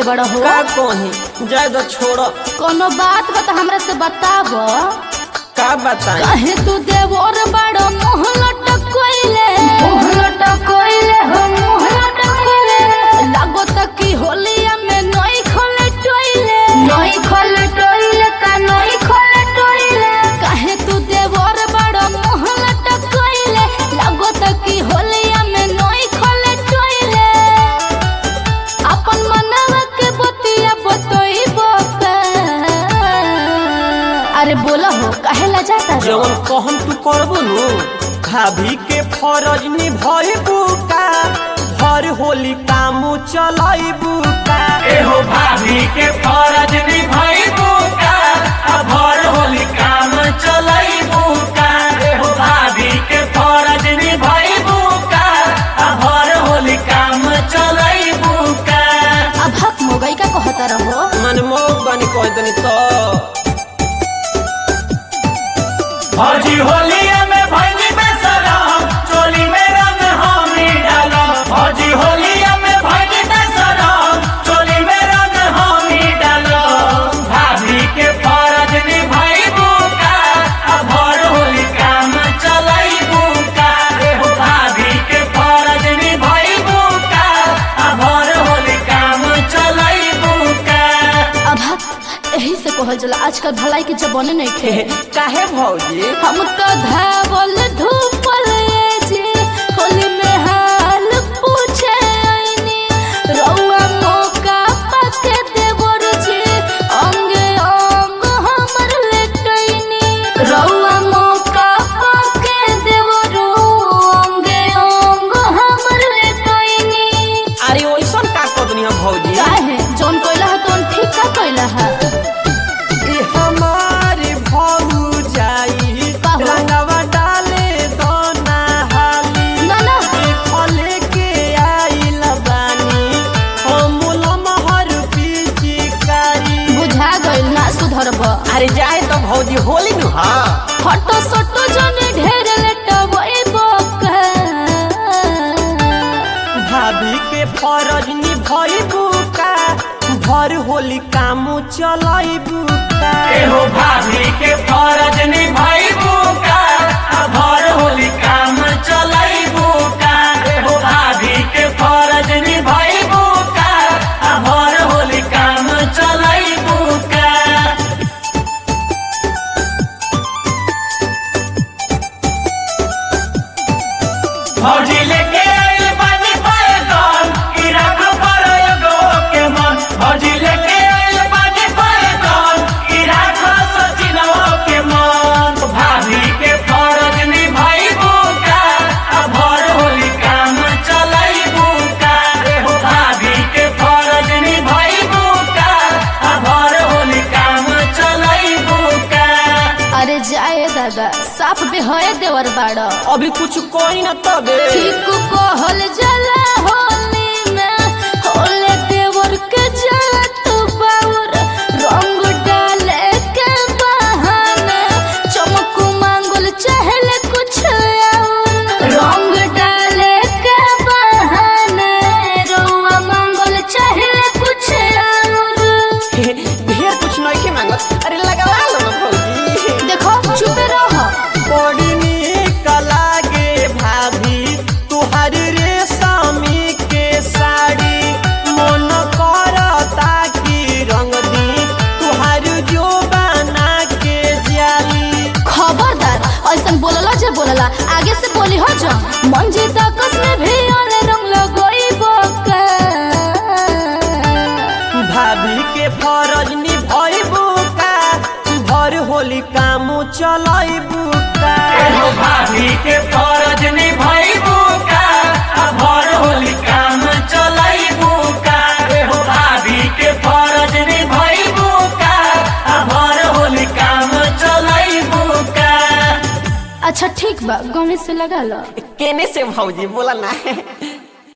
बड़ा हो का कही जाए तो छोड़ कोनो बात बता हमरा से बताब का बताई कहे तू देवर बड़ो मुँह लटकोइले मुँह लटकोइले हो मुँह लटकोइले लागो तक की होलिया में नई खोले टोइले नई खोले टोइले का नई खोले टोइले कहे तू देवर बड़ो मुँह लटकोइले लागो तक की होलिया में नई खोले टोइले अपन मनवा के बतिया बतोई बोका अरे बोला हो काहे ला जाता रे? जवन कहम तू करबो नु भाभी के फरज निभइबू का भर होली कामू चलाइबू का एहो भाभी के फरज निभाइबू का आ भर होली काम चलाइबू का एहो भाभी के फरज निभाइबू का आ भर होली काम चलाइबू का अब हक मोगई का कहता रहो मन मोग बनी कह दनी तो भौजी होलिया में भैली में सलाम चोली में रंग हामी डालम भौजी होलिया में भैली में सलाम चोली में रंग हामी डालम भाभी के फरज निभाइबू का आ भर होली काम चलाइबू का एहो भाभी के फरज निभाइबू का आ भर होली काम चलाइबू का अब हक यही से कहल जला आजकल भलाई के जमाने नहीं खे काहे भौजी हम तो धावल धूपल जी होली में हाल पूछे आईनी रउआ मौका पाके देवर जी अंगे अंग हमर लेटैनी रउआ मौका पाके देवर अंगे अंग हमर लेटैनी अरे ओइसन का कदनी हम भौजी काहे जौन कोइला है तौन ठीक का कोइला है ई हमारी भौ जाई का हो? रंगवा डाले दोना हाली ना ना फले के आइल बानी हमूल महर पिचकारी बुझा गइल ना सुधरब अरे जाए तो भौजी होली नु हाँ फटो सटो जने ढेर लेटवई बोका भाभी के फरज निभइबू का भर होली कामू चलाइबू का एहो भाभी के फरज निभाइबू का आ भर होली काम चलाइबू का एहो भाभी के फरज निभाइबू का आ भर होली काम चलाइबू का भौजी लेके आइल बानी पायदान ई राख परयो के मन भौजी लेके आइल बानी पायदान ई राख सचिनवा के मन भाभी के फरज निभाइबू का आ भर होली काम चलाइबू का एहो भाभी के फरज निभाइबू का आ भर होली काम चलाइबू का अरे जाए दादा साफ बेहय देवर बाड़ अभी कुछ कोई न तबे ठीक कहल जला होली में होले देवर के जात बाउर रंग डाले के बहाने चमक मांगल चहल कुछ और रंग डाले के बहाने रोआ मांगल चहल कुछ और ढेर कुछ नहीं के मांगत अरे लगवा लो ना भौजी देखो चुप रहो बड़ी नीक लागे भाभी तुहार रेशमी के साड़ी मन करता कि रंग दी तुहार जो बना के जाली खबरदार ऐसन बोलला जे बोलला आगे से बोली हो जा मन जी तकस में भी अरे रंग लगोई बोका भाभी के फरज निभइबू का भर होली कामू चलाइबू का एहो भाभी के फरज निभाइबू का आ भर होली काम चलाइबू का एहो भाभी के फरज निभाइबू का आ भर होली काम चलाइबू का अच्छा ठीक बा गमे से लगा लो केने से भौजी बोला ना